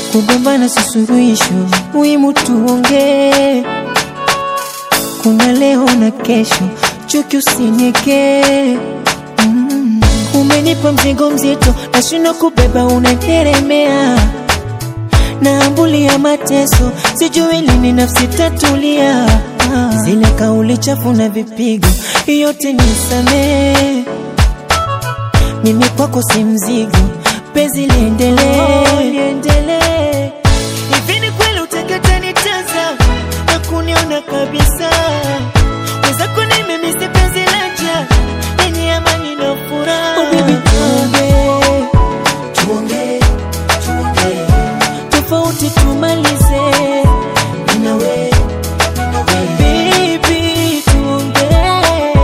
kugombana si suluhisho, muhimu tuongee. Kuna leo na kesho, chuki usinyekee. Mm. Umenipa mzigo mzito, nashindwa kubeba, unateremea naambulia mateso, sijui lini nafsi tatulia. Ah, Zile kauli chafu na vipigo, yote nisamee. Mimi kwako si mzigo, penzi liendelee, liendelee. Hivi ni kweli utakata nitaza na kuniona kabisa? Wenzako nimemisi penzi laja lenye amani na furaha. Oh, baby, tuongee, tuongee, tuongee tofauti tumalize Ninawe, ninawe. Baby, tuongee.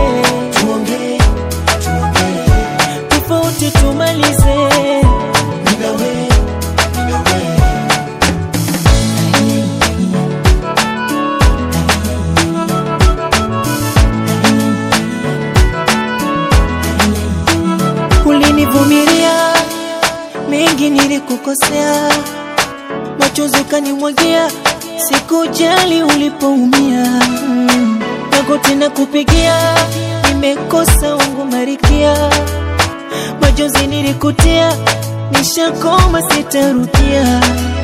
Tofauti tumalize Ninawe, ninawe. Ulinivumilia mengi nilikukosea machozi ukanimwagia, sikujali ulipoumia. Mm. Magoti na kupigia, nimekosa wangu marikia, machozi nilikutia, nishakoma sitarudia.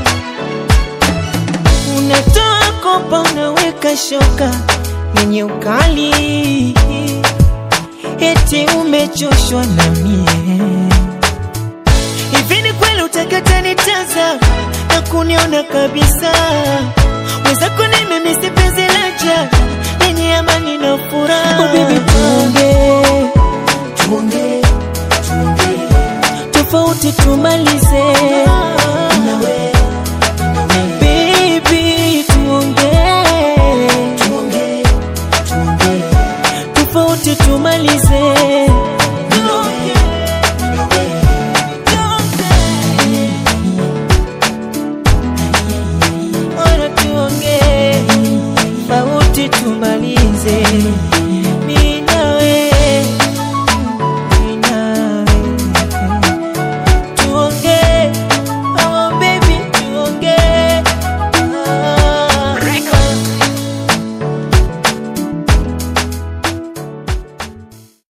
Unatoa kopa, unaweka shoka yenye ukali, eti umechoshwa na mie Hivi ni kweli utakata nitaza na kuniona kabisa? Wenzako nimemisi penzi laja lenye amani na furaha. Oh baby, tuongee, tuongee, tuongee, tofauti tumalize. Nawe, baby, tuongee, tuongee, tuongee, tofauti tumalize.